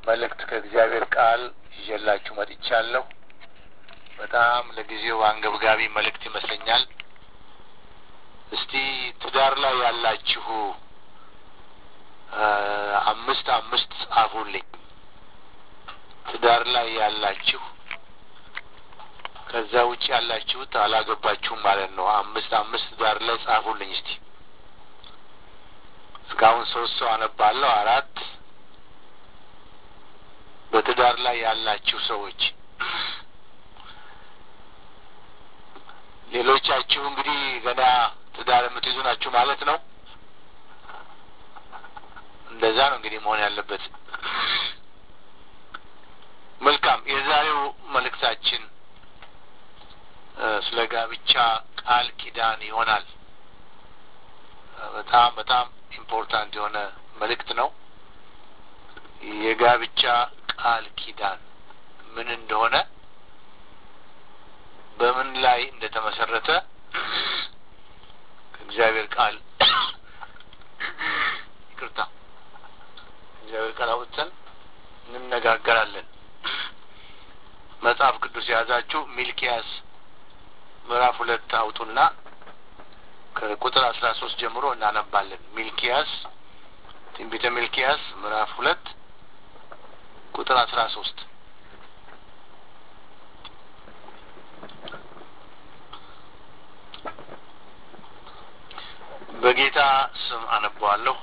መልእክት ከእግዚአብሔር ቃል ይዤላችሁ መጥቻለሁ። በጣም ለጊዜው አንገብጋቢ መልእክት ይመስለኛል። እስቲ ትዳር ላይ ያላችሁ አምስት አምስት ጻፉልኝ። ትዳር ላይ ያላችሁ ከዛ ውጭ ያላችሁት አላገባችሁም ማለት ነው። አምስት አምስት ትዳር ላይ ጻፉልኝ እስቲ። እስካሁን ሶስት ሰው አነባለሁ። አራት በትዳር ላይ ያላችሁ ሰዎች ሌሎቻችሁ እንግዲህ ገና ትዳር የምትይዙ ናችሁ ማለት ነው። እንደዛ ነው እንግዲህ መሆን ያለበት። መልካም። የዛሬው መልእክታችን ስለ ጋብቻ ቃል ኪዳን ይሆናል። በጣም በጣም ኢምፖርታንት የሆነ መልእክት ነው። የጋብቻ ቃል ኪዳን ምን እንደሆነ በምን ላይ እንደተመሰረተ ከእግዚአብሔር ቃል ይቅርታ እግዚአብሔር ቃል አውጥተን እንነጋገራለን። መጽሐፍ ቅዱስ የያዛችሁ ሚልኪያስ ምዕራፍ ሁለት አውጡና ከቁጥር አስራ ሶስት ጀምሮ እናነባለን። ሚልኪያስ ትንቢተ ሚልኪያስ ምዕራፍ ሁለት ቁጥር አስራ ሶስት በጌታ ስም አነበዋለሁ።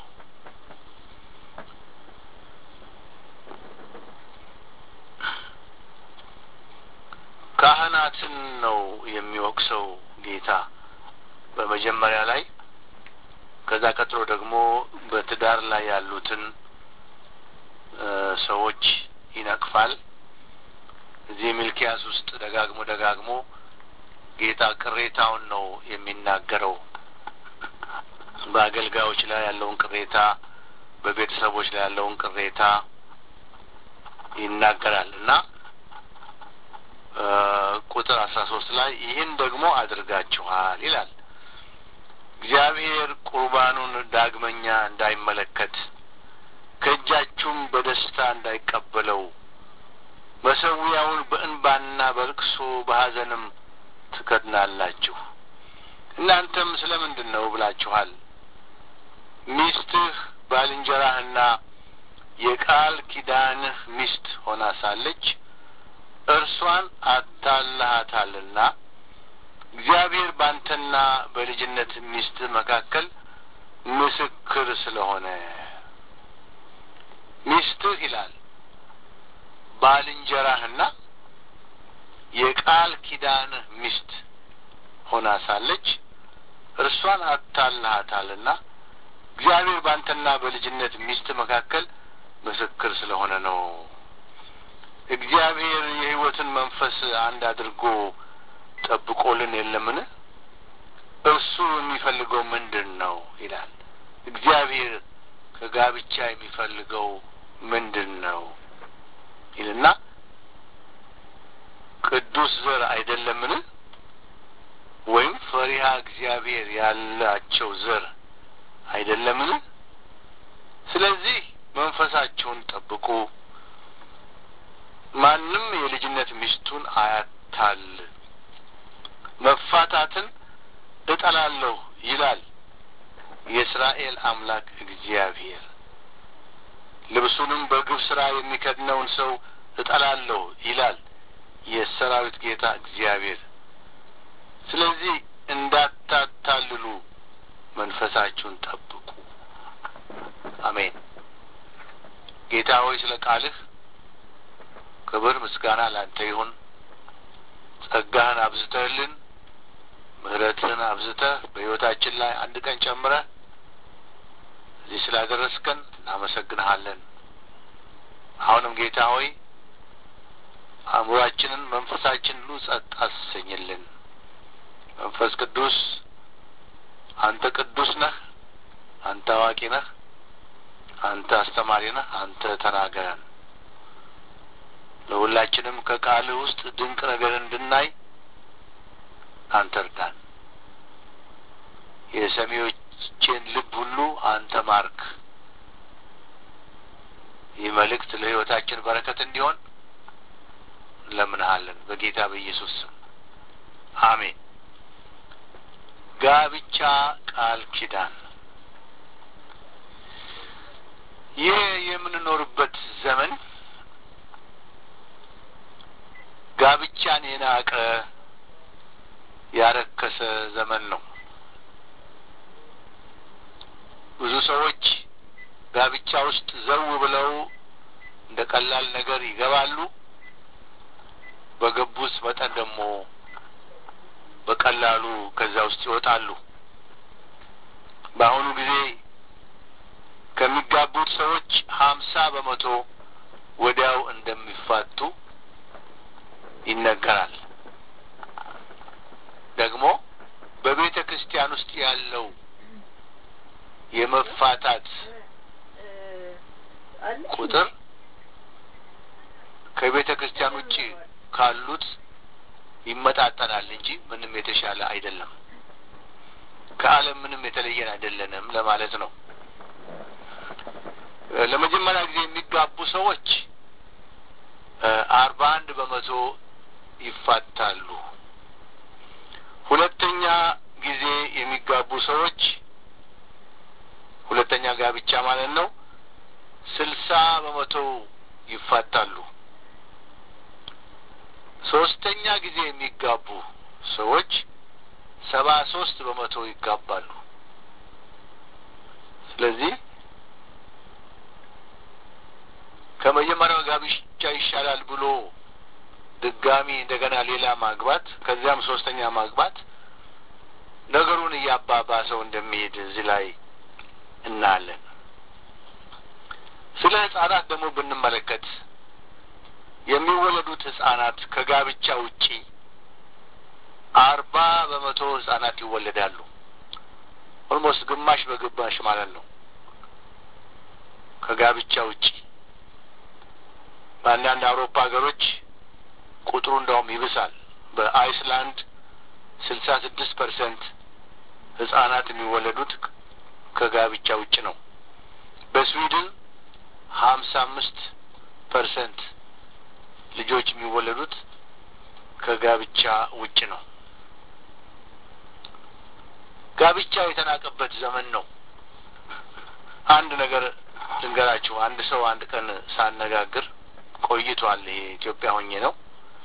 ካህናትን ነው የሚወቅሰው ጌታ በመጀመሪያ ላይ። ከዛ ቀጥሎ ደግሞ በትዳር ላይ ያሉትን ሰዎች ይነቅፋል። እዚህ ሚልኪያስ ውስጥ ደጋግሞ ደጋግሞ ጌታ ቅሬታውን ነው የሚናገረው። በአገልጋዮች ላይ ያለውን ቅሬታ፣ በቤተሰቦች ላይ ያለውን ቅሬታ ይናገራል እና ቁጥር አስራ ሶስት ላይ ይህን ደግሞ አድርጋችኋል ይላል። እግዚአብሔር ቁርባኑን ዳግመኛ እንዳይመለከት ከእጃችሁም በደስታ እንዳይቀበለው መሰዊያውን በእንባና በልቅሶ በሐዘንም ትከድናላችሁ። እናንተም ስለ ምንድን ነው ብላችኋል። ሚስትህ ባልንጀራህና የቃል ኪዳንህ ሚስት ሆና ሳለች እርሷን አታልሃታልና እግዚአብሔር ባንተና በልጅነት ሚስት መካከል ምስክር ስለሆነ ሚስትህ ይላል ባልንጀራህና የቃል ኪዳንህ ሚስት ሆና ሳለች እርሷን አታልሃታልና እግዚአብሔር ባንተና በልጅነት ሚስት መካከል ምስክር ስለሆነ ነው። እግዚአብሔር የሕይወትን መንፈስ አንድ አድርጎ ጠብቆልን የለምን? እርሱ የሚፈልገው ምንድን ነው ይላል። እግዚአብሔር ከጋብቻ የሚፈልገው ምንድን ነው ይልና ቅዱስ ዘር አይደለምን? ወይም ፈሪሃ እግዚአብሔር ያላቸው ዘር አይደለምን? ስለዚህ መንፈሳቸውን ጠብቁ፣ ማንም የልጅነት ሚስቱን አያታል። መፋታትን እጠላለሁ ይላል የእስራኤል አምላክ እግዚአብሔር። ልብሱንም በግፍ ስራ የሚከድነውን ሰው እጠላለሁ ይላል የሰራዊት ጌታ እግዚአብሔር። ስለዚህ እንዳታታልሉ መንፈሳችሁን ጠብቁ። አሜን። ጌታ ሆይ ስለ ቃልህ ክብር ምስጋና ላንተ ይሁን። ጸጋህን አብዝተህልን ምሕረትህን አብዝተህ በሕይወታችን ላይ አንድ ቀን ጨምረህ እዚህ ስላደረስከን እናመሰግንሃለን። አሁንም ጌታ ሆይ አእምሯችንን፣ መንፈሳችን ሁሉ ጸጥ አሰኝልን። መንፈስ ቅዱስ አንተ ቅዱስ ነህ፣ አንተ አዋቂ ነህ፣ አንተ አስተማሪ ነህ፣ አንተ ተናገረን። ለሁላችንም ከቃልህ ውስጥ ድንቅ ነገር እንድናይ አንተ እርዳን። የሰሚዎችን ልብ ሁሉ አንተ ማርክ። ይህ መልእክት ለሕይወታችን በረከት እንዲሆን እንለምንሃለን በጌታ በኢየሱስ ስም አሜን። ጋብቻ ቃል ኪዳን ይህ የምንኖርበት ዘመን ጋብቻን የናቀ ያረከሰ ዘመን ነው። ብዙ ሰዎች ጋብቻ ውስጥ ዘው ብለው እንደ ቀላል ነገር ይገባሉ። በገቡት መጠን ደግሞ በቀላሉ ከዛ ውስጥ ይወጣሉ። በአሁኑ ጊዜ ከሚጋቡት ሰዎች ሀምሳ በመቶ ወዲያው እንደሚፋቱ ይነገራል። ደግሞ በቤተ ክርስቲያን ውስጥ ያለው የመፋታት ቁጥር ከቤተ ክርስቲያን ውጭ ካሉት ይመጣጠናል እንጂ ምንም የተሻለ አይደለም። ከዓለም ምንም የተለየን አይደለንም ለማለት ነው። ለመጀመሪያ ጊዜ የሚጋቡ ሰዎች አርባ አንድ በመቶ ይፋታሉ። ሁለተኛ ጊዜ የሚጋቡ ሰዎች ሁለተኛ ጋብቻ ማለት ነው ስልሳ በመቶ ይፋታሉ። ሶስተኛ ጊዜ የሚጋቡ ሰዎች ሰባ ሶስት በመቶ ይጋባሉ። ስለዚህ ከመጀመሪያው ጋብቻ ይሻላል ብሎ ድጋሚ እንደገና ሌላ ማግባት ከዚያም ሶስተኛ ማግባት ነገሩን እያባባሰው እንደሚሄድ እዚህ ላይ እናያለን። ስለ ህጻናት ደግሞ ብንመለከት የሚወለዱት ህጻናት ከጋብቻ ውጪ አርባ በመቶ ህጻናት ይወለዳሉ። ኦልሞስት ግማሽ በግማሽ ማለት ነው። ከጋብቻ ውጪ በአንዳንድ አውሮፓ ሀገሮች ቁጥሩ እንደውም ይብሳል። በአይስላንድ ስልሳ ስድስት ፐርሰንት ህጻናት የሚወለዱት ከጋብቻ ውጭ ነው። በስዊድን ሀምሳ አምስት ፐርሰንት ልጆች የሚወለዱት ከጋብቻ ውጭ ነው። ጋብቻ የተናቀበት ዘመን ነው። አንድ ነገር ልንገራችሁ። አንድ ሰው አንድ ቀን ሳነጋግር ቆይቷል። ይሄ ኢትዮጵያ ሆኜ ነው።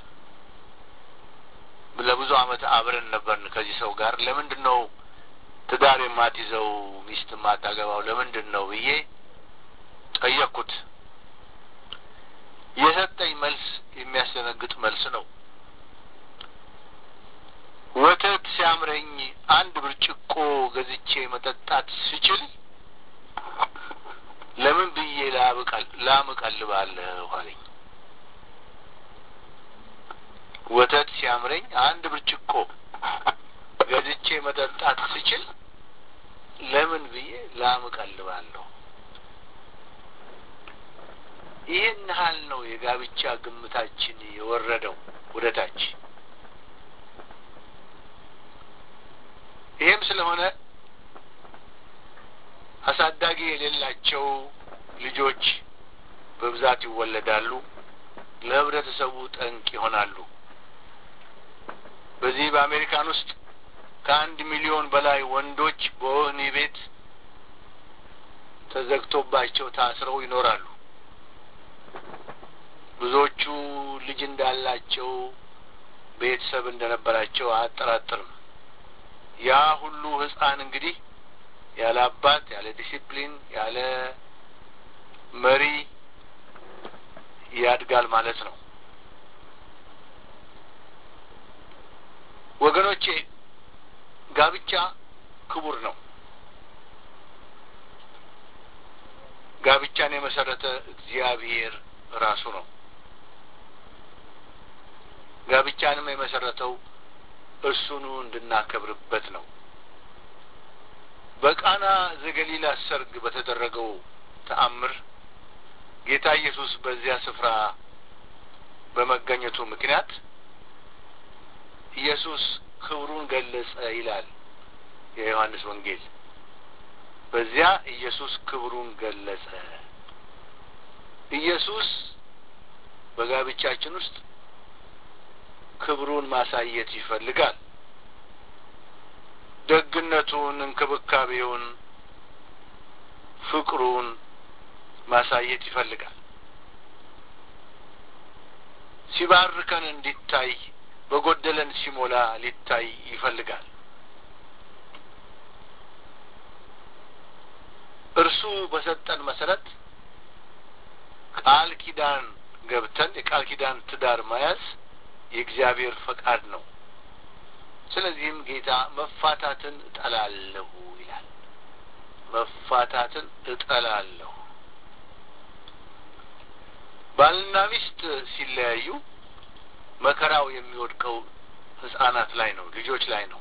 ለብዙ አመት አብረን ነበርን ከዚህ ሰው ጋር። ለምንድን ነው ትዳር የማትይዘው ሚስት የማታገባው ለምንድን ነው ብዬ ጠየቅኩት። የሰጠኝ መልስ የሚያስደነግጥ መልስ ነው። ወተት ሲያምረኝ አንድ ብርጭቆ ገዝቼ መጠጣት ስችል ለምን ብዬ ላም እቀልባለሁ አለኝ። ወተት ሲያምረኝ አንድ ብርጭቆ ገዝቼ መጠጣት ስችል ለምን ብዬ ላም እቀልባለሁ። ይህን ያህል ነው የጋብቻ ግምታችን የወረደው ወደ ታች። ይህም ስለሆነ አሳዳጊ የሌላቸው ልጆች በብዛት ይወለዳሉ፣ ለህብረተሰቡ ጠንቅ ይሆናሉ። በዚህ በአሜሪካን ውስጥ ከአንድ ሚሊዮን በላይ ወንዶች በወህኒ ቤት ተዘግቶባቸው ታስረው ይኖራሉ። ብዙዎቹ ልጅ እንዳላቸው ቤተሰብ እንደነበራቸው አያጠራጥርም። ያ ሁሉ ህፃን እንግዲህ ያለ አባት፣ ያለ ዲሲፕሊን፣ ያለ መሪ ያድጋል ማለት ነው። ወገኖቼ ጋብቻ ክቡር ነው። ጋብቻን የመሰረተ እግዚአብሔር ራሱ ነው። ጋብቻንም የመሰረተው እርሱኑ እንድናከብርበት ነው። በቃና ዘገሊላ ሰርግ በተደረገው ተአምር ጌታ ኢየሱስ በዚያ ስፍራ በመገኘቱ ምክንያት ኢየሱስ ክብሩን ገለጸ ይላል የዮሐንስ ወንጌል። በዚያ ኢየሱስ ክብሩን ገለጸ። ኢየሱስ በጋብቻችን ውስጥ ክብሩን ማሳየት ይፈልጋል። ደግነቱን፣ እንክብካቤውን፣ ፍቅሩን ማሳየት ይፈልጋል። ሲባርከን እንዲታይ፣ በጎደለን ሲሞላ ሊታይ ይፈልጋል። እርሱ በሰጠን መሰረት ቃል ኪዳን ገብተን የቃል ኪዳን ትዳር መያዝ የእግዚአብሔር ፈቃድ ነው። ስለዚህም ጌታ መፋታትን እጠላለሁ ይላል። መፋታትን እጠላለሁ። ባልና ሚስት ሲለያዩ መከራው የሚወድቀው ሕጻናት ላይ ነው፣ ልጆች ላይ ነው።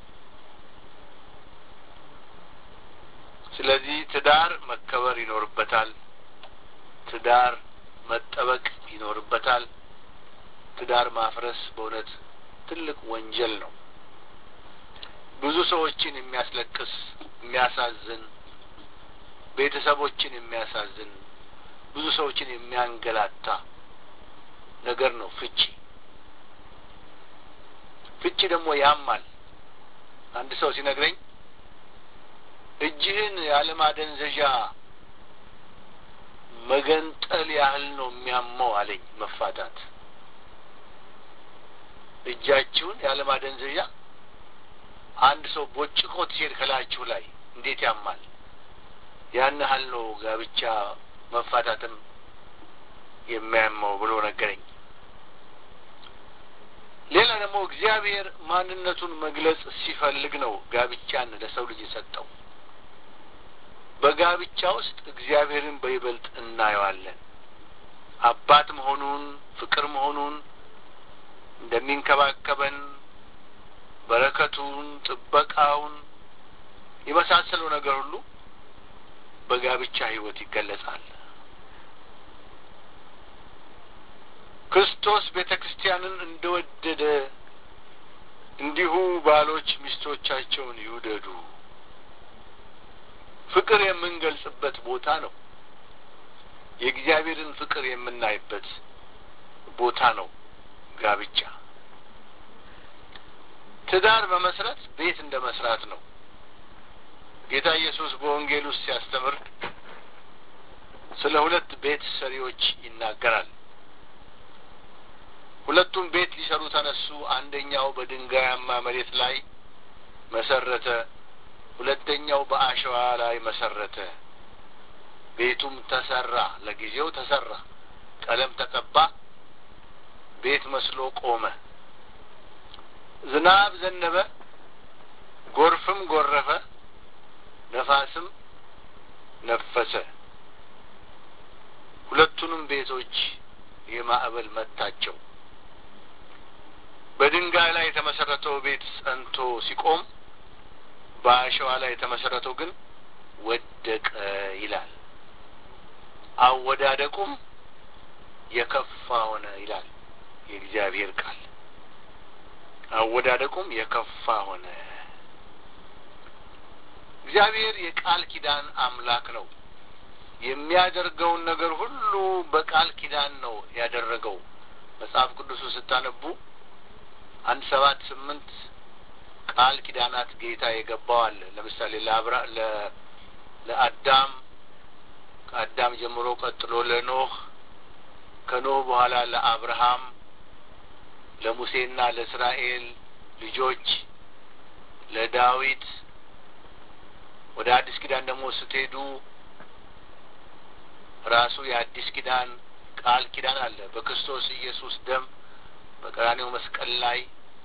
ስለዚህ ትዳር መከበር ይኖርበታል። ትዳር መጠበቅ ይኖርበታል። ትዳር ማፍረስ በእውነት ትልቅ ወንጀል ነው። ብዙ ሰዎችን የሚያስለቅስ የሚያሳዝን፣ ቤተሰቦችን የሚያሳዝን፣ ብዙ ሰዎችን የሚያንገላታ ነገር ነው ፍቺ። ፍቺ ደግሞ ያማል። አንድ ሰው ሲነግረኝ እጅህን ያለማደንዘዣ መገንጠል ያህል ነው የሚያመው አለኝ። መፋታት እጃችሁን ያለማደንዘዣ አንድ ሰው ቦጭቆት ሲሄድ ከላችሁ ላይ እንዴት ያማል! ያን ያህል ነው ጋብቻ መፋታትም የሚያመው ብሎ ነገረኝ። ሌላ ደግሞ እግዚአብሔር ማንነቱን መግለጽ ሲፈልግ ነው ጋብቻን ለሰው ልጅ የሰጠው። በጋብቻ ውስጥ እግዚአብሔርን በይበልጥ እናየዋለን። አባት መሆኑን፣ ፍቅር መሆኑን፣ እንደሚንከባከበን፣ በረከቱን፣ ጥበቃውን የመሳሰለው ነገር ሁሉ በጋብቻ ሕይወት ይገለጻል። ክርስቶስ ቤተ ክርስቲያንን እንደወደደ እንዲሁ ባሎች ሚስቶቻቸውን ይውደዱ። ፍቅር የምንገልጽበት ቦታ ነው። የእግዚአብሔርን ፍቅር የምናይበት ቦታ ነው ጋብቻ። ትዳር መመስረት ቤት እንደ መስራት ነው። ጌታ ኢየሱስ በወንጌል ውስጥ ሲያስተምር ስለ ሁለት ቤት ሰሪዎች ይናገራል። ሁለቱም ቤት ሊሰሩ ተነሱ። አንደኛው በድንጋያማ መሬት ላይ መሰረተ፣ ሁለተኛው በአሸዋ ላይ መሰረተ። ቤቱም ተሰራ፣ ለጊዜው ተሰራ፣ ቀለም ተቀባ፣ ቤት መስሎ ቆመ። ዝናብ ዘነበ፣ ጎርፍም ጎረፈ፣ ነፋስም ነፈሰ። ሁለቱንም ቤቶች የማዕበል መታቸው። በድንጋይ ላይ የተመሰረተው ቤት ጸንቶ ሲቆም በአሸዋ ላይ የተመሰረተው ግን ወደቀ ይላል። አወዳደቁም የከፋ ሆነ ይላል የእግዚአብሔር ቃል። አወዳደቁም የከፋ ሆነ። እግዚአብሔር የቃል ኪዳን አምላክ ነው። የሚያደርገውን ነገር ሁሉ በቃል ኪዳን ነው ያደረገው። መጽሐፍ ቅዱሱ ስታነቡ አንድ ሰባት ስምንት ቃል ኪዳናት ጌታ የገባው አለ። ለምሳሌ ለአብራ ለአዳም ከአዳም ጀምሮ ቀጥሎ ለኖህ ከኖህ በኋላ ለአብርሃም ለሙሴና ለእስራኤል ልጆች ለዳዊት ወደ አዲስ ኪዳን ደግሞ ስትሄዱ ራሱ የአዲስ ኪዳን ቃል ኪዳን አለ በክርስቶስ ኢየሱስ ደም በቀራኔው መስቀል ላይ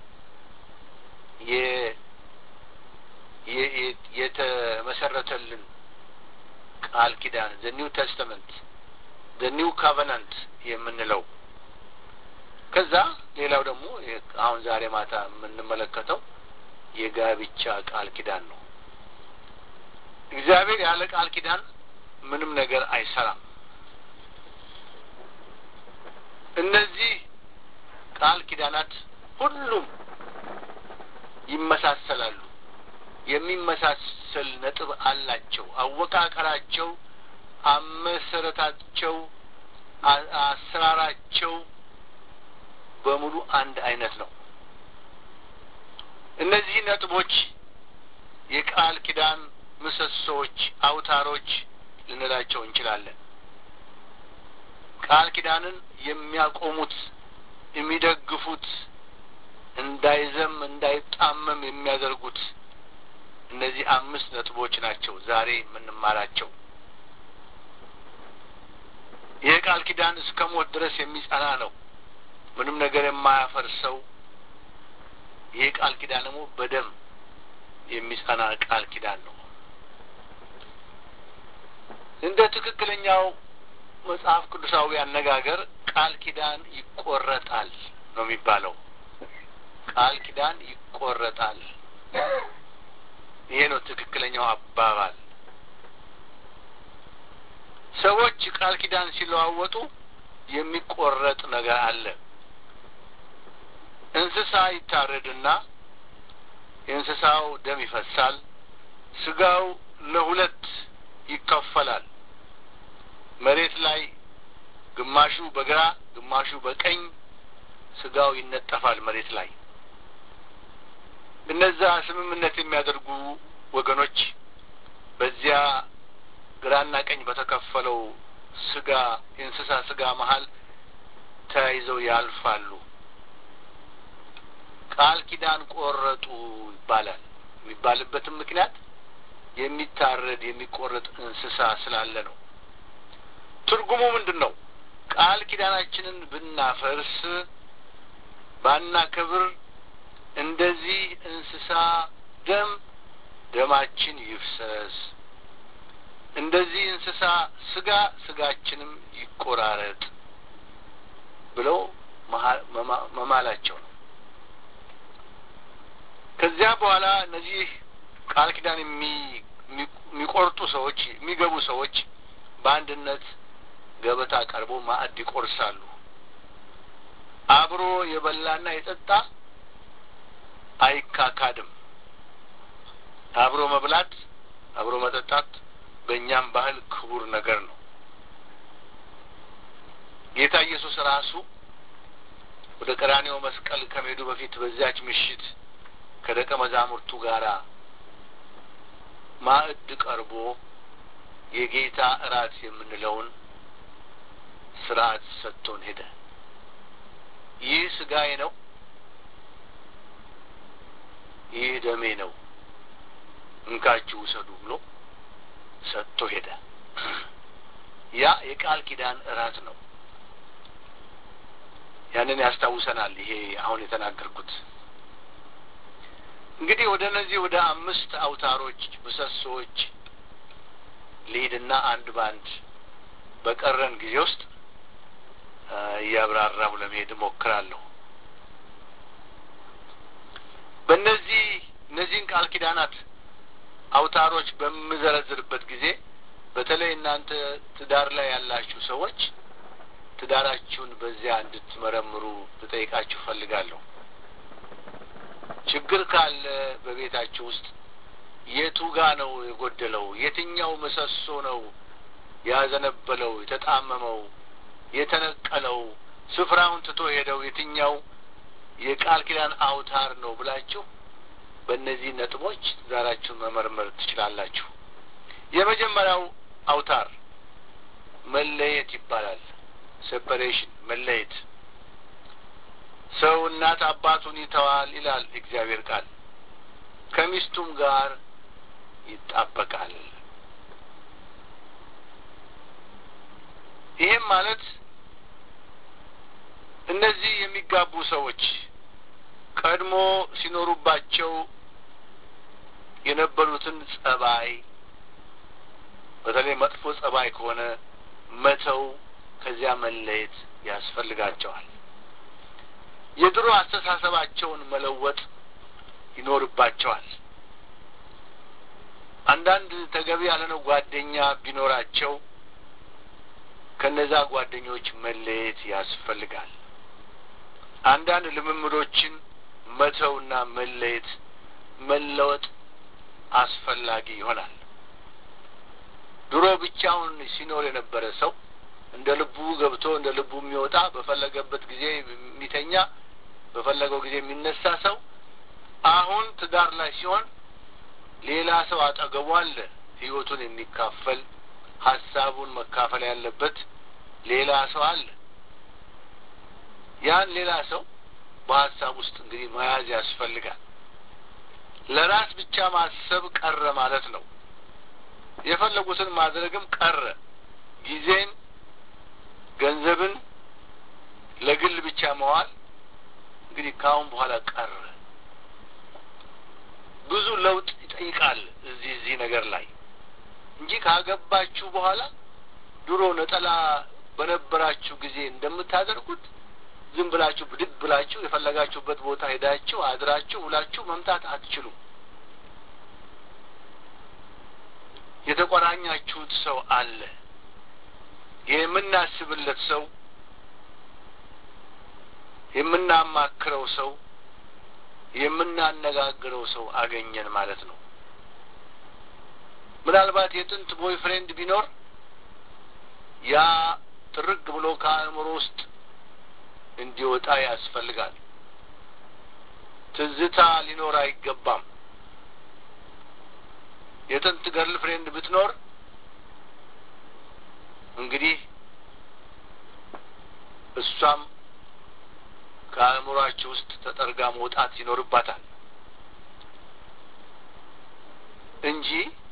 የተመሰረተልን ቃል ኪዳን ዘ ኒው ቴስተመንት ዘ ኒው ካቨናንት የምንለው ከዛ ሌላው ደግሞ አሁን ዛሬ ማታ የምንመለከተው የጋብቻ ቃል ኪዳን ነው። እግዚአብሔር ያለ ቃል ኪዳን ምንም ነገር አይሰራም። እነዚህ ቃል ኪዳናት ሁሉም ይመሳሰላሉ። የሚመሳሰል ነጥብ አላቸው። አወቃቀራቸው፣ አመሰረታቸው፣ አሰራራቸው በሙሉ አንድ አይነት ነው። እነዚህ ነጥቦች የቃል ኪዳን ምሰሶዎች፣ አውታሮች ልንላቸው እንችላለን። ቃል ኪዳንን የሚያቆሙት የሚደግፉት፣ እንዳይዘም እንዳይጣመም የሚያደርጉት እነዚህ አምስት ነጥቦች ናቸው ዛሬ የምንማራቸው። ይህ ቃል ኪዳን እስከ ሞት ድረስ የሚጸና ነው። ምንም ነገር የማያፈርሰው ይህ ቃል ኪዳን ደግሞ በደም የሚጸና ቃል ኪዳን ነው። እንደ ትክክለኛው መጽሐፍ ቅዱሳዊ አነጋገር ቃል ኪዳን ይቆረጣል ነው የሚባለው። ቃል ኪዳን ይቆረጣል። ይሄ ነው ትክክለኛው አባባል። ሰዎች ቃል ኪዳን ሲለዋወጡ የሚቆረጥ ነገር አለ። እንስሳ ይታረድና የእንስሳው ደም ይፈሳል። ስጋው ለሁለት ይከፈላል። መሬት ላይ ግማሹ በግራ ግማሹ በቀኝ ስጋው ይነጠፋል መሬት ላይ። እነዛ ስምምነት የሚያደርጉ ወገኖች በዚያ ግራና ቀኝ በተከፈለው ስጋ የእንስሳ ስጋ መሀል ተያይዘው ያልፋሉ። ቃል ኪዳን ቆረጡ ይባላል። የሚባልበትም ምክንያት የሚታረድ የሚቆረጥ እንስሳ ስላለ ነው። ትርጉሙ ምንድን ነው? ቃል ኪዳናችንን ብናፈርስ ባናከብር እንደዚህ እንስሳ ደም ደማችን ይፍሰስ፣ እንደዚህ እንስሳ ስጋ ስጋችንም ይቆራረጥ ብለው መማላቸው ነው። ከዚያ በኋላ እነዚህ ቃል ኪዳን የሚቆርጡ ሰዎች የሚገቡ ሰዎች በአንድነት ገበታ ቀርቦ ማዕድ ይቆርሳሉ። አብሮ የበላና የጠጣ አይካካድም። አብሮ መብላት አብሮ መጠጣት በእኛም ባህል ክቡር ነገር ነው። ጌታ ኢየሱስ ራሱ ወደ ቀራኔው መስቀል ከመሄዱ በፊት በዚያች ምሽት ከደቀ መዛሙርቱ ጋር ማዕድ ቀርቦ የጌታ እራት የምንለውን ስርዓት ሰጥቶን ሄደ። ይህ ስጋዬ ነው፣ ይህ ደሜ ነው፣ እንካችሁ ውሰዱ ብሎ ሰጥቶ ሄደ። ያ የቃል ኪዳን እራት ነው። ያንን ያስታውሰናል። ይሄ አሁን የተናገርኩት እንግዲህ ወደ እነዚህ ወደ አምስት አውታሮች ምሰሶዎች ልሂድና አንድ በአንድ በቀረን ጊዜ ውስጥ እያብራራሁ ለመሄድ እሞክራለሁ። በእነዚህ እነዚህን ቃል ኪዳናት አውታሮች በምዘረዝርበት ጊዜ በተለይ እናንተ ትዳር ላይ ያላችሁ ሰዎች ትዳራችሁን በዚያ እንድትመረምሩ ልጠይቃችሁ ፈልጋለሁ። ችግር ካለ በቤታችሁ ውስጥ የቱ ጋ ነው የጎደለው? የትኛው ምሰሶ ነው ያዘነበለው፣ የተጣመመው፣ የተነቀለው፣ ስፍራውን ትቶ ሄደው የትኛው የቃል ኪዳን አውታር ነው ብላችሁ በእነዚህ ነጥቦች ትዳራችሁን መመርመር ትችላላችሁ። የመጀመሪያው አውታር መለየት ይባላል። ሴፐሬሽን መለየት። ሰው እናት አባቱን ይተዋል ይላል እግዚአብሔር ቃል፣ ከሚስቱም ጋር ይጣበቃል። ይህም ማለት እነዚህ የሚጋቡ ሰዎች ቀድሞ ሲኖሩባቸው የነበሩትን ጸባይ በተለይ መጥፎ ጸባይ ከሆነ መተው ከዚያ መለየት ያስፈልጋቸዋል። የድሮ አስተሳሰባቸውን መለወጥ ይኖርባቸዋል። አንዳንድ ተገቢ ያልሆነ ጓደኛ ቢኖራቸው ከነዛ ጓደኞች መለየት ያስፈልጋል። አንዳንድ ልምምዶችን መተውና መለየት መለወጥ አስፈላጊ ይሆናል። ድሮ ብቻውን ሲኖር የነበረ ሰው እንደ ልቡ ገብቶ እንደ ልቡ የሚወጣ በፈለገበት ጊዜ የሚተኛ በፈለገው ጊዜ የሚነሳ ሰው አሁን ትዳር ላይ ሲሆን ሌላ ሰው አጠገቡ አለ፣ ህይወቱን የሚካፈል ሀሳቡን መካፈል ያለበት ሌላ ሰው አለ። ያን ሌላ ሰው በሀሳብ ውስጥ እንግዲህ መያዝ ያስፈልጋል። ለራስ ብቻ ማሰብ ቀረ ማለት ነው። የፈለጉትን ማድረግም ቀረ። ጊዜን፣ ገንዘብን ለግል ብቻ መዋል እንግዲህ ከአሁን በኋላ ቀረ። ብዙ ለውጥ ይጠይቃል እዚህ እዚህ ነገር ላይ እንጂ ካገባችሁ በኋላ ድሮ ነጠላ በነበራችሁ ጊዜ እንደምታደርጉት ዝም ብላችሁ ብድግ ብላችሁ የፈለጋችሁበት ቦታ ሄዳችሁ አድራችሁ ውላችሁ መምጣት አትችሉም። የተቆራኛችሁት ሰው አለ። የምናስብለት ሰው፣ የምናማክረው ሰው፣ የምናነጋግረው ሰው አገኘን ማለት ነው። ምናልባት የጥንት ቦይ ፍሬንድ ቢኖር ያ ጥርግ ብሎ ከአእምሮ ውስጥ እንዲወጣ ያስፈልጋል። ትዝታ ሊኖር አይገባም። የጥንት ገርል ፍሬንድ ብትኖር እንግዲህ እሷም ከአእምሯችሁ ውስጥ ተጠርጋ መውጣት ይኖርባታል እንጂ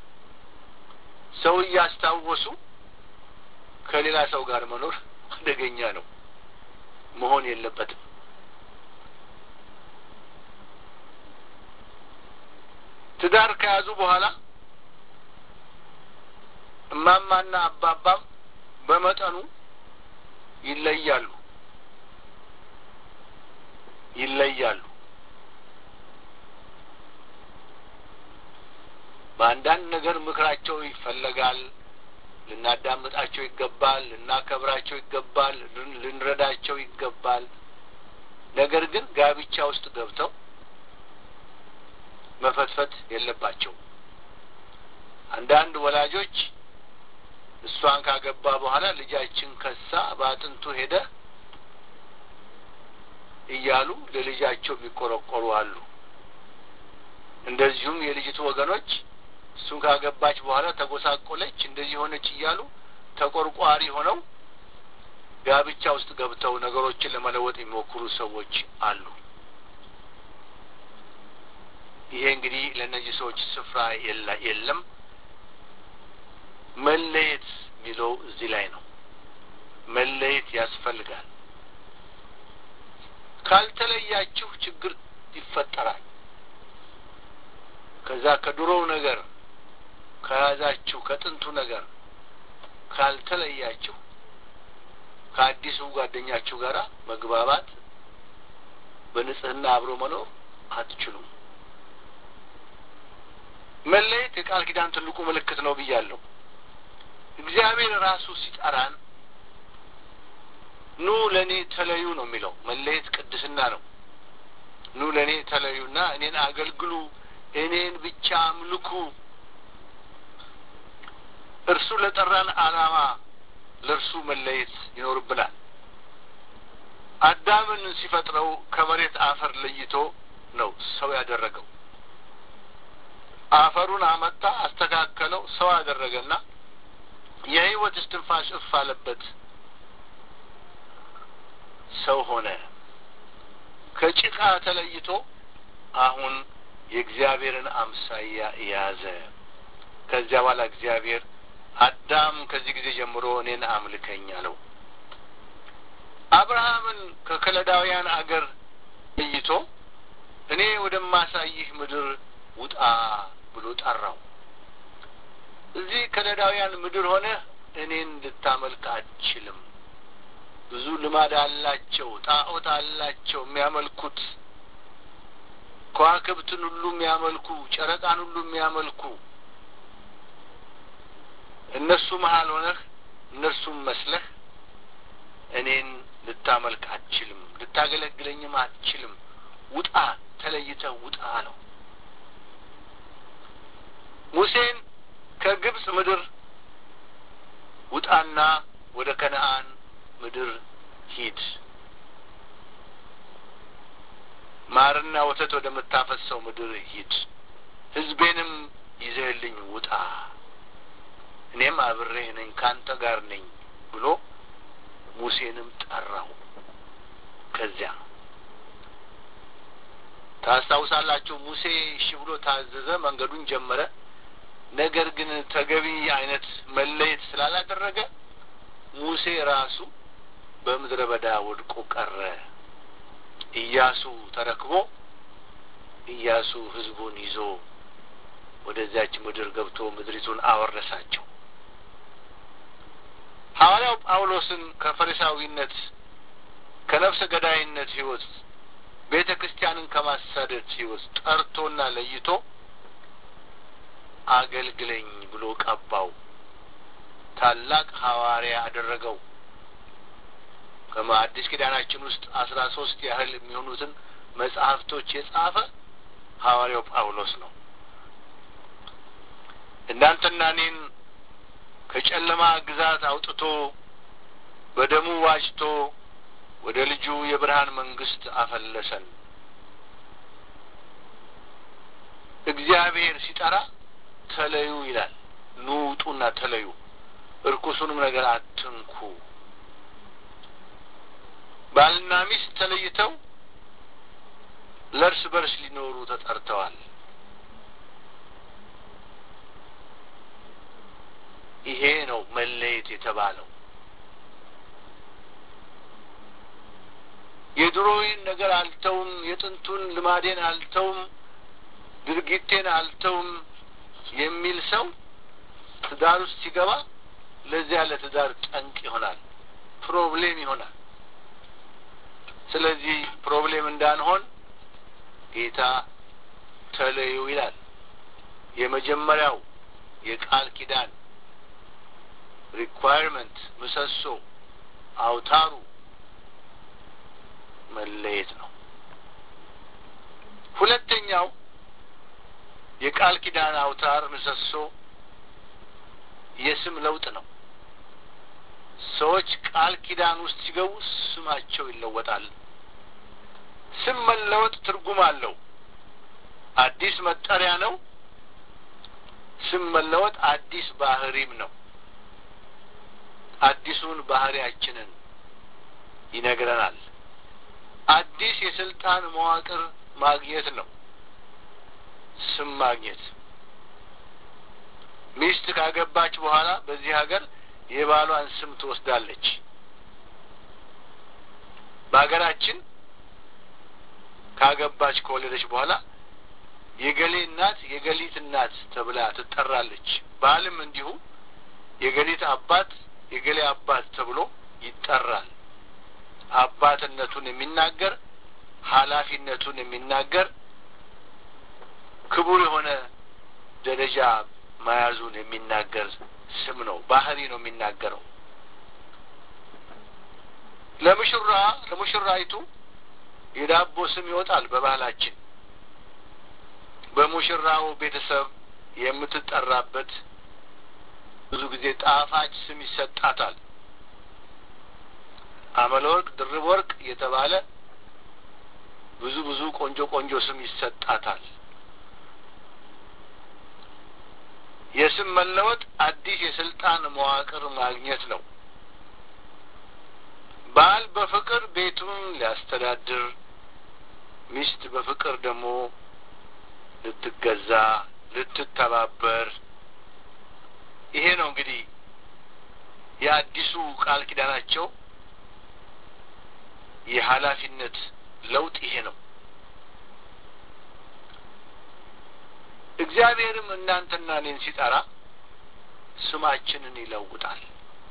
ሰው እያስታወሱ ከሌላ ሰው ጋር መኖር አደገኛ ነው። መሆን የለበትም። ትዳር ከያዙ በኋላ እማማና አባባም በመጠኑ ይለያሉ ይለያሉ። በአንዳንድ ነገር ምክራቸው ይፈለጋል። ልናዳምጣቸው ይገባል። ልናከብራቸው ይገባል። ልንረዳቸው ይገባል። ነገር ግን ጋብቻ ውስጥ ገብተው መፈትፈት የለባቸው። አንዳንድ ወላጆች እሷን ካገባ በኋላ ልጃችን ከሳ በአጥንቱ ሄደ እያሉ ለልጃቸው የሚቆረቆሩ አሉ። እንደዚሁም የልጅቱ ወገኖች እሱን ካገባች በኋላ ተጎሳቆለች፣ እንደዚህ ሆነች እያሉ ተቆርቋሪ ሆነው ጋብቻ ውስጥ ገብተው ነገሮችን ለመለወጥ የሚሞክሩ ሰዎች አሉ። ይሄ እንግዲህ ለእነዚህ ሰዎች ስፍራ የለም። መለየት የሚለው እዚህ ላይ ነው። መለየት ያስፈልጋል። ካልተለያችሁ ችግር ይፈጠራል። ከዛ ከድሮው ነገር ከያዛችሁ ከጥንቱ ነገር ካልተለያችሁ ከአዲሱ ጓደኛችሁ ጋር መግባባት በንጽህና አብሮ መኖር አትችሉም። መለየት የቃል ኪዳን ትልቁ ምልክት ነው ብያለሁ። እግዚአብሔር ራሱ ሲጠራን ኑ ለእኔ ተለዩ ነው የሚለው። መለየት ቅድስና ነው። ኑ ለእኔ ተለዩና እኔን አገልግሉ፣ እኔን ብቻ አምልኩ። እርሱ ለጠራን ዓላማ ለእርሱ መለየት ይኖርብናል። አዳምን ሲፈጥረው ከመሬት አፈር ለይቶ ነው ሰው ያደረገው። አፈሩን አመጣ፣ አስተካከለው፣ ሰው አደረገና የሕይወት እስትንፋስ እፍ አለበት፣ ሰው ሆነ። ከጭቃ ተለይቶ አሁን የእግዚአብሔርን አምሳያ የያዘ። ከዚያ በኋላ እግዚአብሔር አዳም ከዚህ ጊዜ ጀምሮ እኔን አምልከኝ አለው። አብርሃምን ከከለዳውያን አገር ለይቶ እኔ ወደማሳይህ ምድር ውጣ ብሎ ጠራው። እዚህ ከለዳውያን ምድር ሆነ እኔን ልታመልክ አትችልም። ብዙ ልማድ አላቸው፣ ጣዖት አላቸው የሚያመልኩት ከዋክብትን ሁሉ የሚያመልኩ ጨረቃን ሁሉ የሚያመልኩ እነሱ መሀል ሆነህ እነርሱም መስለህ እኔን ልታመልክ አትችልም፣ ልታገለግለኝም አትችልም። ውጣ፣ ተለይተህ ውጣ አለው። ሙሴን ከግብፅ ምድር ውጣና ወደ ከነአን ምድር ሂድ፣ ማርና ወተት ወደምታፈሰው ምድር ሂድ፣ ሕዝቤንም ይዘህልኝ ውጣ፣ እኔም አብሬህ ነኝ፣ ካንተ ጋር ነኝ ብሎ ሙሴንም ጠራው። ከዚያ ታስታውሳላችሁ፣ ሙሴ እሺ ብሎ ታዘዘ፣ መንገዱን ጀመረ። ነገር ግን ተገቢ አይነት መለየት ስላላደረገ ሙሴ ራሱ በምድረ በዳ ወድቆ ቀረ። ኢያሱ ተረክቦ ኢያሱ ሕዝቡን ይዞ ወደዚያች ምድር ገብቶ ምድሪቱን አወረሳቸው። ሐዋርያው ጳውሎስን ከፈሪሳዊነት ከነፍሰ ገዳይነት ሕይወት ቤተ ክርስቲያንን ከማሳደድ ሕይወት ጠርቶና ለይቶ አገልግለኝ ብሎ ቀባው። ታላቅ ሐዋርያ አደረገው። ከአዲስ ኪዳናችን ውስጥ አስራ ሶስት ያህል የሚሆኑትን መጽሐፍቶች የጻፈ ሐዋርያው ጳውሎስ ነው። እናንተና እኔን ከጨለማ ግዛት አውጥቶ በደሙ ዋጅቶ ወደ ልጁ የብርሃን መንግስት አፈለሰን። እግዚአብሔር ሲጠራ ተለዩ ይላል። ኑ ውጡና ተለዩ፣ እርኩሱንም ነገር አትንኩ። ባልና ሚስት ተለይተው ለእርስ በርስ ሊኖሩ ተጠርተዋል። ይሄ ነው መለየት የተባለው። የድሮዬን ነገር አልተውም፣ የጥንቱን ልማዴን አልተውም፣ ድርጊቴን አልተውም የሚል ሰው ትዳር ውስጥ ሲገባ ለዚያ ለትዳር ጠንቅ ይሆናል፣ ፕሮብሌም ይሆናል። ስለዚህ ፕሮብሌም እንዳንሆን ጌታ ተለዩ ይላል። የመጀመሪያው የቃል ኪዳን ሪኳይርመንት ምሰሶ አውታሩ መለየት ነው። ሁለተኛው የቃል ኪዳን አውታር ምሰሶ የስም ለውጥ ነው። ሰዎች ቃል ኪዳን ውስጥ ሲገቡ ስማቸው ይለወጣል። ስም መለወጥ ትርጉም አለው። አዲስ መጠሪያ ነው። ስም መለወጥ አዲስ ባህሪም ነው። አዲሱን ባህሪያችንን ይነግረናል። አዲስ የስልጣን መዋቅር ማግኘት ነው። ስም ማግኘት ሚስት ካገባች በኋላ በዚህ ሀገር የባሏን ስም ትወስዳለች። በሀገራችን ካገባች ከወለደች በኋላ የገሌ እናት የገሊት እናት ተብላ ትጠራለች። ባልም እንዲሁ የገሊት አባት የገሌ አባት ተብሎ ይጠራል። አባትነቱን የሚናገር ኃላፊነቱን የሚናገር ክቡር የሆነ ደረጃ መያዙን የሚናገር ስም ነው። ባህሪ ነው የሚናገረው። ለሙሽራ ለሙሽራይቱ የዳቦ ስም ይወጣል። በባህላችን በሙሽራው ቤተሰብ የምትጠራበት ብዙ ጊዜ ጣፋጭ ስም ይሰጣታል። አመለ ወርቅ፣ ድርብ ወርቅ እየተባለ ብዙ ብዙ ቆንጆ ቆንጆ ስም ይሰጣታል። የስም መለወጥ አዲስ የስልጣን መዋቅር ማግኘት ነው። ባል በፍቅር ቤቱን ሊያስተዳድር፣ ሚስት በፍቅር ደግሞ ልትገዛ፣ ልትተባበር ይሄ ነው እንግዲህ የአዲሱ ቃል ኪዳናቸው የኃላፊነት ለውጥ ይሄ ነው። እግዚአብሔርም እናንተና እኔን ሲጠራ ስማችንን ይለውጣል።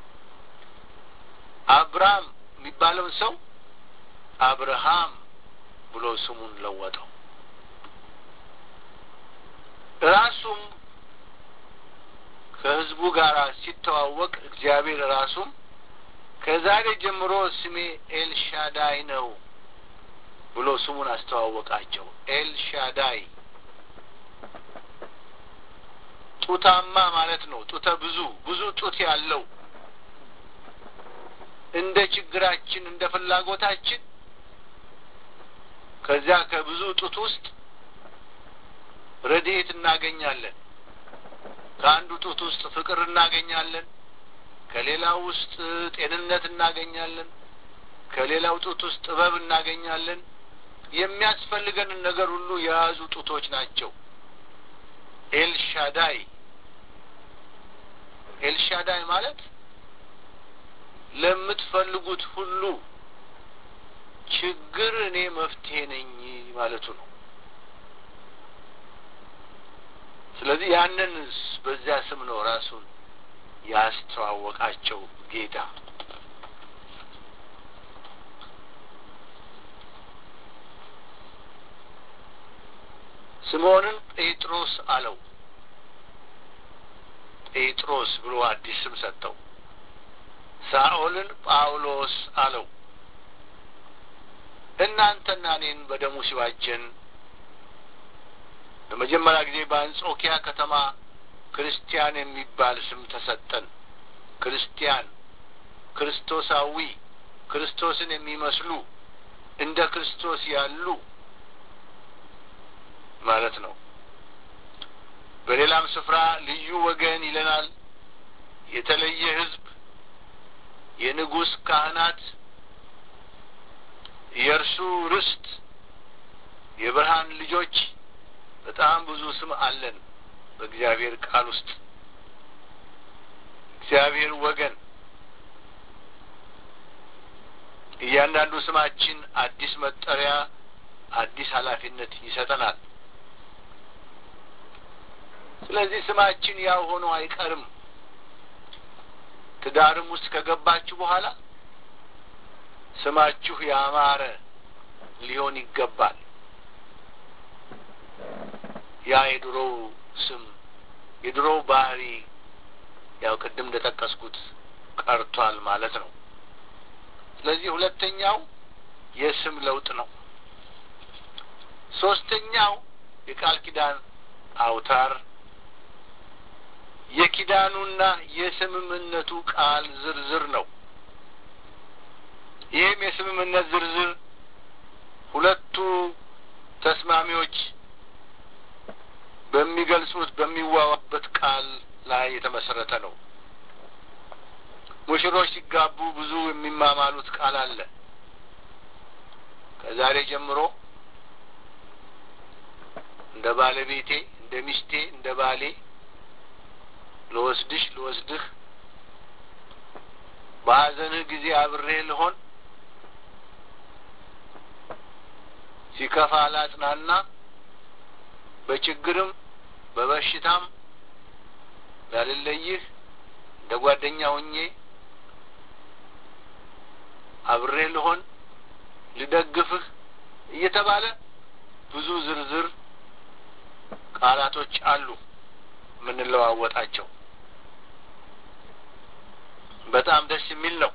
አብርሃም የሚባለውን ሰው አብርሃም ብሎ ስሙን ለወጠው። ራሱም ከሕዝቡ ጋር ሲተዋወቅ እግዚአብሔር ራሱም ከዛሬ ጀምሮ ስሜ ኤልሻዳይ ነው ብሎ ስሙን አስተዋወቃቸው። ኤልሻዳይ ጡታማ ማለት ነው። ጡተ ብዙ ብዙ ጡት ያለው እንደ ችግራችን እንደ ፍላጎታችን ከዚያ ከብዙ ጡት ውስጥ ረድኤት እናገኛለን። ከአንዱ ጡት ውስጥ ፍቅር እናገኛለን። ከሌላው ውስጥ ጤንነት እናገኛለን። ከሌላው ጡት ውስጥ ጥበብ እናገኛለን። የሚያስፈልገንን ነገር ሁሉ የያዙ ጡቶች ናቸው። ኤልሻዳይ ኤልሻዳይ ማለት ለምትፈልጉት ሁሉ ችግር እኔ መፍትሄ ነኝ ማለቱ ነው። ስለዚህ ያንን በዚያ ስም ነው ራሱን ያስተዋወቃቸው ጌታ። ስምዖንን ጴጥሮስ አለው። ጴጥሮስ ብሎ አዲስ ስም ሰጠው። ሳኦልን ጳውሎስ አለው። እናንተና እኔን በደሙ ሲዋጀን ለመጀመሪያ ጊዜ በአንጾኪያ ከተማ ክርስቲያን የሚባል ስም ተሰጠን። ክርስቲያን፣ ክርስቶሳዊ፣ ክርስቶስን የሚመስሉ እንደ ክርስቶስ ያሉ ማለት ነው። በሌላም ስፍራ ልዩ ወገን ይለናል። የተለየ ሕዝብ፣ የንጉሥ ካህናት፣ የእርሱ ርስት፣ የብርሃን ልጆች በጣም ብዙ ስም አለን በእግዚአብሔር ቃል ውስጥ እግዚአብሔር ወገን እያንዳንዱ ስማችን አዲስ መጠሪያ አዲስ ኃላፊነት ይሰጠናል። ስለዚህ ስማችን ያው ሆኖ አይቀርም። ትዳርም ውስጥ ከገባችሁ በኋላ ስማችሁ ያማረ ሊሆን ይገባል። ያ የድሮው ስም የድሮው ባህሪ ያው ቅድም እንደጠቀስኩት ቀርቷል ማለት ነው። ስለዚህ ሁለተኛው የስም ለውጥ ነው። ሶስተኛው የቃል ኪዳን አውታር የኪዳኑና የስምምነቱ ቃል ዝርዝር ነው። ይህም የስምምነት ዝርዝር ሁለቱ ተስማሚዎች በሚገልጹት በሚዋዋበት ቃል ላይ የተመሰረተ ነው። ሙሽሮች ሲጋቡ ብዙ የሚማማሉት ቃል አለ። ከዛሬ ጀምሮ እንደ ባለቤቴ፣ እንደ ሚስቴ፣ እንደ ባሌ ልወስድሽ፣ ልወስድህ፣ በሐዘንህ ጊዜ አብሬህ ልሆን፣ ሲከፋ ላጽናና፣ በችግርም በበሽታም ላልለይህ እንደ ጓደኛ ሆኜ አብሬህ ልሆን ልደግፍህ እየተባለ ብዙ ዝርዝር ቃላቶች አሉ የምንለዋወጣቸው። በጣም ደስ የሚል ነው።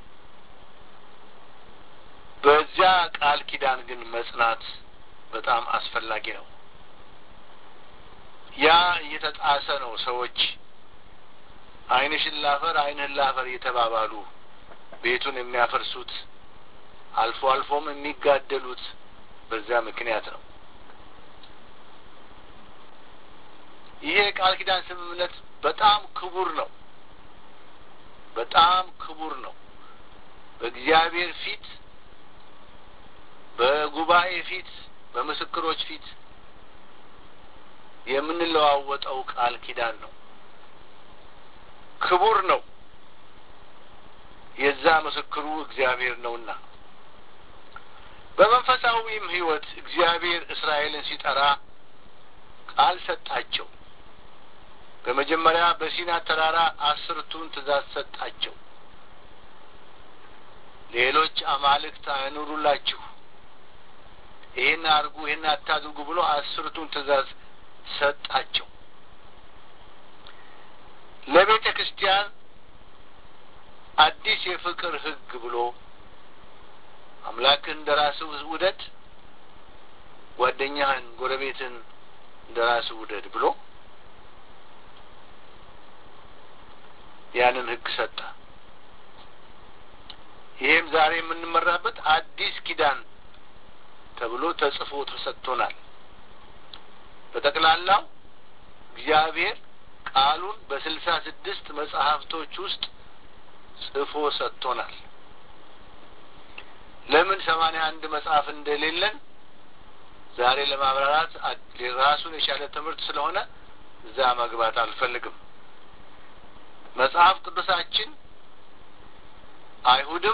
በዚያ ቃል ኪዳን ግን መጽናት በጣም አስፈላጊ ነው። ያ እየተጣሰ ነው ሰዎች ዓይንሽን ላፈር ዓይንህን ላፈር እየተባባሉ ቤቱን የሚያፈርሱት አልፎ አልፎም የሚጋደሉት በዛ ምክንያት ነው። ይሄ የቃል ኪዳን ስምምነት በጣም ክቡር ነው። በጣም ክቡር ነው። በእግዚአብሔር ፊት፣ በጉባኤ ፊት፣ በምስክሮች ፊት የምንለዋወጠው ቃል ኪዳን ነው። ክቡር ነው። የዛ ምስክሩ እግዚአብሔር ነውና በመንፈሳዊም ሕይወት እግዚአብሔር እስራኤልን ሲጠራ ቃል ሰጣቸው። በመጀመሪያ በሲና ተራራ አስርቱን ትእዛዝ ሰጣቸው። ሌሎች አማልክት አይኑሩላችሁ፣ ይህን አድርጉ፣ ይህን አታድርጉ ብሎ አስርቱን ትእዛዝ ሰጣቸው። ለቤተ ክርስቲያን አዲስ የፍቅር ሕግ ብሎ አምላክን እንደ ራስህ ውደድ፣ ጓደኛህን፣ ጎረቤትን እንደ ራስህ ውደድ ብሎ ያንን ሕግ ሰጠ። ይሄም ዛሬ የምንመራበት አዲስ ኪዳን ተብሎ ተጽፎ ተሰጥቶናል። በጠቅላላው እግዚአብሔር ቃሉን በስልሳ ስድስት መጽሐፍቶች ውስጥ ጽፎ ሰጥቶናል። ለምን ሰማንያ አንድ መጽሐፍ እንደሌለን ዛሬ ለማብራራት ራሱን የቻለ ትምህርት ስለሆነ እዛ መግባት አልፈልግም። መጽሐፍ ቅዱሳችን አይሁድም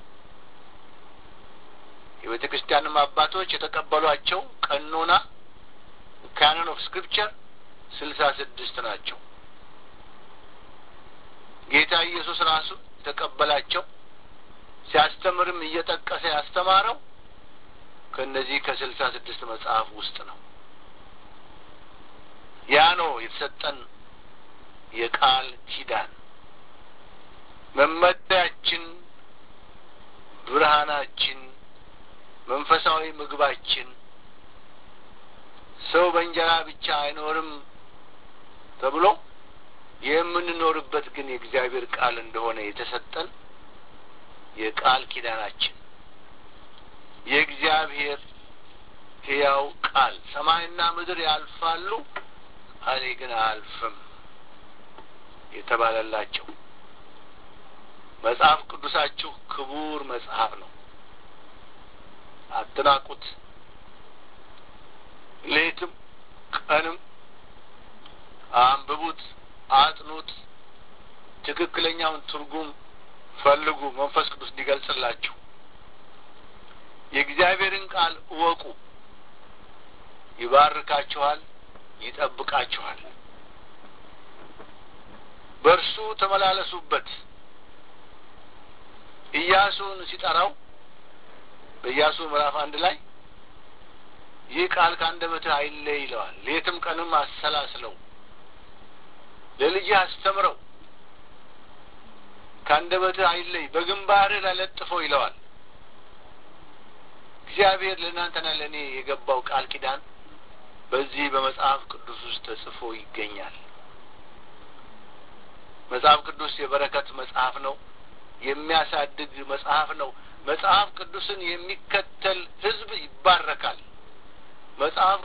የቤተ ክርስቲያንም አባቶች የተቀበሏቸው ቀኖና ካኖን ኦፍ ስክሪፕቸር ስልሳ ስድስት ናቸው። ጌታ ኢየሱስ ራሱ የተቀበላቸው ሲያስተምርም እየጠቀሰ ያስተማረው ከእነዚህ ከስልሳ ስድስት መጽሐፍ ውስጥ ነው። ያ ነው የተሰጠን የቃል ኪዳን መመሪያችን፣ ብርሃናችን፣ መንፈሳዊ ምግባችን። ሰው በእንጀራ ብቻ አይኖርም ተብሎ የምንኖርበት ግን የእግዚአብሔር ቃል እንደሆነ የተሰጠን የቃል ኪዳናችን የእግዚአብሔር ሕያው ቃል ሰማይና ምድር ያልፋሉ፣ እኔ ግን አያልፍም የተባለላቸው መጽሐፍ ቅዱሳችሁ ክቡር መጽሐፍ ነው። አትናቁት። ሌትም ቀንም አንብቡት፣ አጥኑት፣ ትክክለኛውን ትርጉም ፈልጉ፣ መንፈስ ቅዱስ እንዲገልጽላችሁ። የእግዚአብሔርን ቃል እወቁ፣ ይባርካችኋል፣ ይጠብቃችኋል። በእርሱ ተመላለሱበት። ኢያሱን ሲጠራው በኢያሱ ምዕራፍ አንድ ላይ ይህ ቃል ከአንደበትህ አይለይ ይለዋል። ሌትም ቀንም አሰላስለው፣ ለልጅህ አስተምረው፣ ከአንደበትህ አይለይ፣ በግንባርህ ላይ ለጥፈው ይለዋል። እግዚአብሔር ለእናንተና ለእኔ የገባው ቃል ኪዳን በዚህ በመጽሐፍ ቅዱስ ውስጥ ተጽፎ ይገኛል። መጽሐፍ ቅዱስ የበረከት መጽሐፍ ነው። የሚያሳድግ መጽሐፍ ነው። መጽሐፍ ቅዱስን የሚከተል ሕዝብ ይባረካል። መጽሐፍ